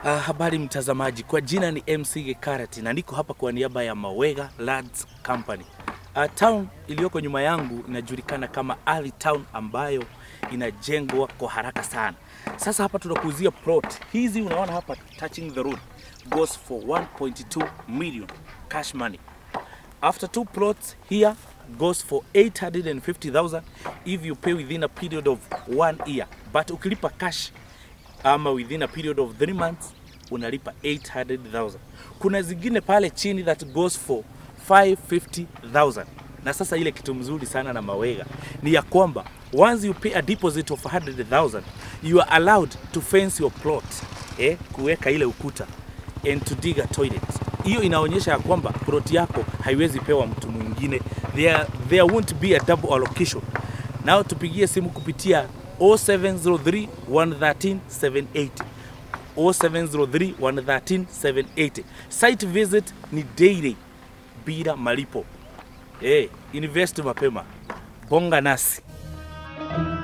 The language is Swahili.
Uh, habari mtazamaji, kwa jina ni MC Gekarati na niko hapa kwa niaba ya Mawega Lands Company. Uh, town iliyoko nyuma yangu inajulikana kama Ali Town ambayo inajengwa kwa haraka sana. Sasa hapa tunakuuzia plot hizi, unaona hapa touching the road goes for 1.2 million cash money. After two plots here goes for 850,000 if you pay within a period of one year, but ukilipa cash ama within a period of 3 months unalipa 800,000. Kuna zingine pale chini that goes for 550,000. Na sasa ile kitu mzuri sana na Mawega ni ya kwamba once you pay a deposit of 100,000 you are allowed to fence your plot, eh, kuweka ile ukuta and to dig a toilet. Hiyo inaonyesha ya kwamba plot yako haiwezi pewa mtu mwingine. There, there won't be a double allocation. Nao tupigie simu kupitia 0703 113 780 0703 113 780. Site visit ni daily bila malipo. Eh, invest mapema, bonga nasi.